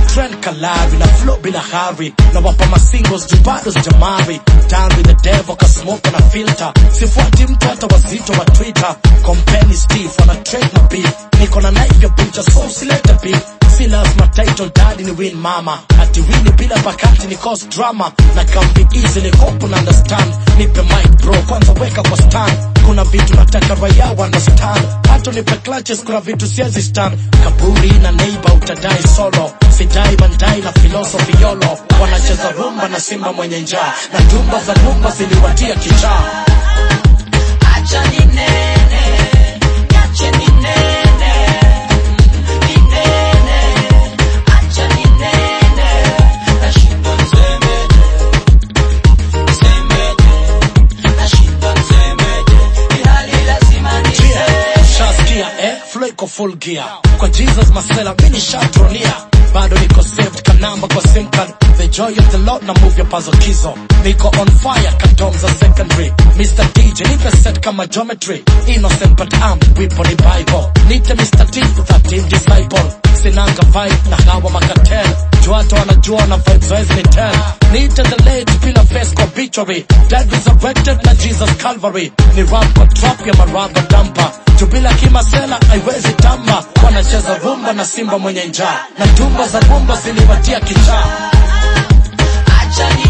trend kalari na flow bila hari na wapa masingles juu bado sijamari down with the devil kasmoke na filter sifuati mtu hata wazito wa twitter kompeni steve wana trade na beef niko na knife ya picha so usilete beef si lazima title daddy ni win mama ati wini bila bakati ni cause drama na kambi easily hope una understand nipe mic bro kwanza weka kwa stand kuna vitu nataka raia wa understand hata nipe clutches kuna vitu siezi stand kaburi na neighbor utadai solo sidai mandai na philosophy yolo wanacheza rumba na simba mwenye njaa na dumba za rumba ziliwatia kichaa Acha ninene, niache ninene, ninene, acha ninene, nashindwa nisemeje, nisemeje, nashindwa nisemeje, ilhali lazima niseme. shaskia eh flow iko full gear kwa jesus masela mini shatronia bado niko saved kanamba kwa sim card the joy of the lord na move your puzzle kizo niko on fire katom za secondary mr dj nipe set kama geometry innocent but I'm wipo ni bible nite mr t 13 disciple sinanga vibe na hawa makatel juato wanajua na vibes wezi ni tell nite the late bila face kwa obituary dead resurrected na jesus calvary ni rap kwa trap ya maraba dampa jubila kimasela haiwezi tamba wanacheza rumba na simba mwenye njaa na tumba za rumba ziliwatia kichaa Acha